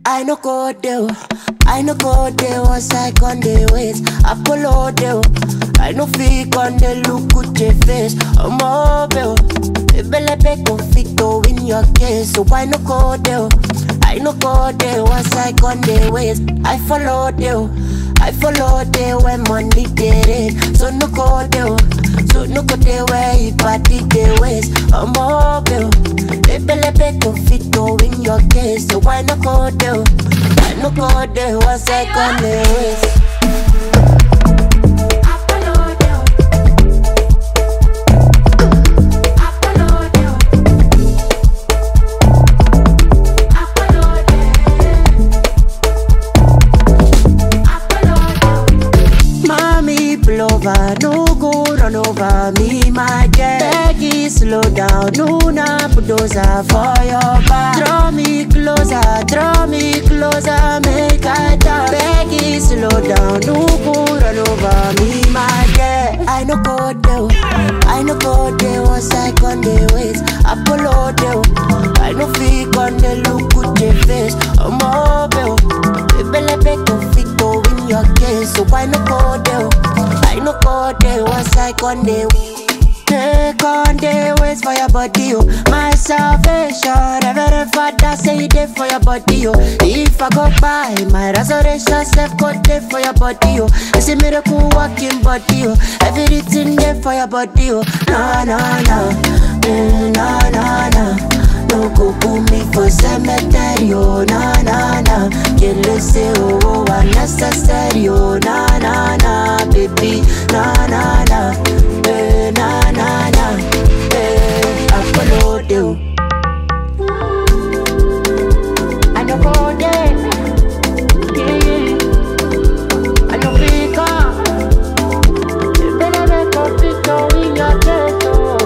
I no go there. I no go there once I con the ways. Apollo there. I no fake on the look with your face. I'm mobile. Ebelebe confito in your case. So I no go there. I no go there once I con the ways. I follow there. I follow there when money get it. So no go there. So no go there where you party the ways. I'm mobile. Ebelebe confito in your case. So why no go there? I no go there once I con the ways. Mommy pull over, no go run over me, my dear. Peggy, slow down, no na bulldozer for your back. Draw me closer, draw me closer, make I talk. Peggy, slow down, no go run over me, my dear. I no go there, I no go there once I con the ways. Apollo there, I no fake on the look with your face. I'm mobile, ebelebe confito in your case, so why no go there? I no go there once I con the Take on the ways for your body, oh My salvation, Reverend Father say it there for your body, oh If I go by, my resurrection self go there for your body, oh It's a miracle walking body, oh Everything there for your body, oh No, no, no, mm, no, no, no no go put me for cemetery, oh na na na. Kill say oh oh unnecessary, oh na na na, baby na na na, eh na na na, eh I follow you. I no go there, yeah. I no pick up. You better make a picture in your chest, oh.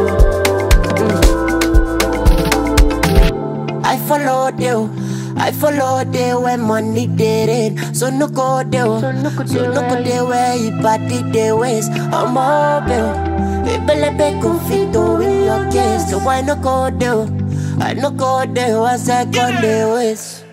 I followed you. I followed you when money did it. So no go there. So no go there where you party the ways. I'm mobile. Ebelebe confito in your case. So why no go there? I no go there once I got the ways.